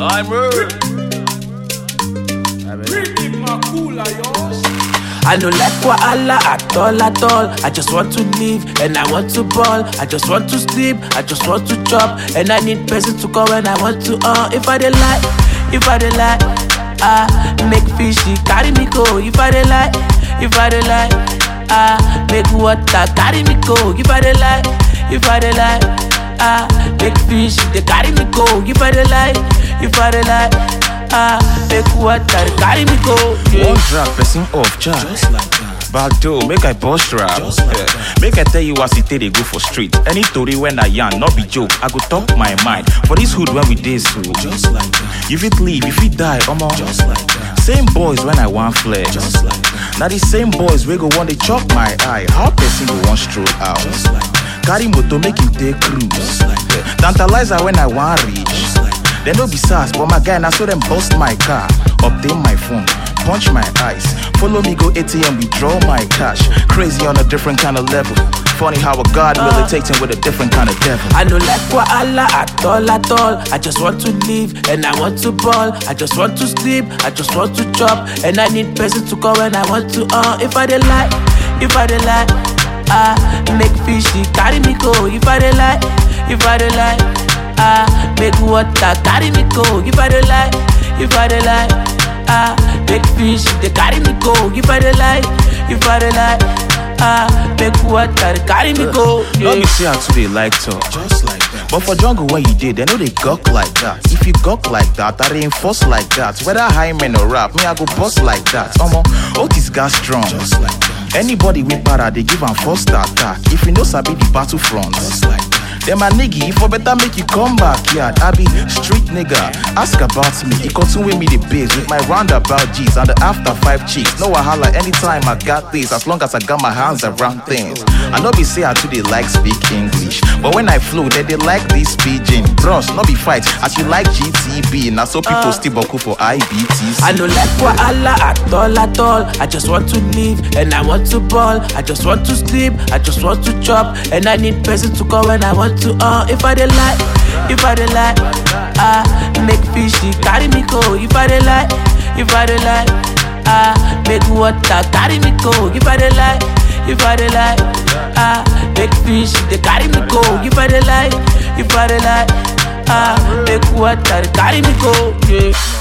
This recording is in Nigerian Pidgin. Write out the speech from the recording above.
I'm rude. I no like wahala at all at all. I just want to live and I want to ball. I just want to sleep, I just want to chop. And I need person to call when I want to uh if I dey lie, if I dey lie, ah make fishy carry me go. If I dey lie, if I dey lie, ah make water carry me go. If I dey lie, if I dey lie, ah make fish they carry me go. If I dey lie, if I dey lie, ah make water carry me go. Yeah. One drag, person off, jack. Just like that. Back door, make I bust rap. Just like Yeah. Make I tell you as it take they go for street. Any story when I yarn, not be joke. I go talk my mind. For this hood when we day so. Just like that. You fit leave, you fit die, omo. Just like that. Same boys when I want flex. Just like that. Now the same boys we go want to chop my eye. How person go want stroll out? Just like that. Carry motor make him take cruise. Just like that. Tantalizer when I want reach. Just like that. They no be sass, but my guy now so them bust my car, obtain my phone, punch my eyes, follow me go ATM, withdraw my cash. Crazy on a different kind of level. Funny how a god militates him with a different kind of devil. I no like wahala at all at all. I just want to live and I want to ball. I just want to sleep, I just want to chop. And I need person to call when I want to uh if I dey lie, if I dey lie, ah make fishy carry me go. If I dey lie, if I dey lie, ah make water carry me go. If I dey lie, if I dey lie, ah make fish they carry me go. If I dey lie, if I dey lie, ah make water carry me go. Let Yeah. me see how to they like talk. Just like that. But for jungle when you did, they know they gawk like that. If you gawk like that, I reinforce like that. Whether high men or rap, me I go bust like that. Omo, Otis got strong. Just like that. Anybody with para, they give am first attack. If you know sabi the battlefront, Just like that. then my nigga, if for better make you come back, yeah. I be street nigga. Ask about me. He continue with me the biz with my roundabout G's and the after five chicks. No wahala anytime I got this, as long as I got my hands around things. I know be say I too they like speak English, but when I flow, they they like this pidgin. Bros, no be fight. As you like GTB, now so people still boku for IBTC. I no like wahala at all at all. I just want to live and I want to ball. I just want to sleep, I just want to chop. And I need person to call when I want to uh if I dey lie, if I dey lie, ah make fishy carry me go. If I dey lie, if I dey lie, ah make water carry me go. If I dey lie, if I dey lie, ah make fish they carry me go. If I dey lie, if I dey lie, ah make water carry me go. Yeah.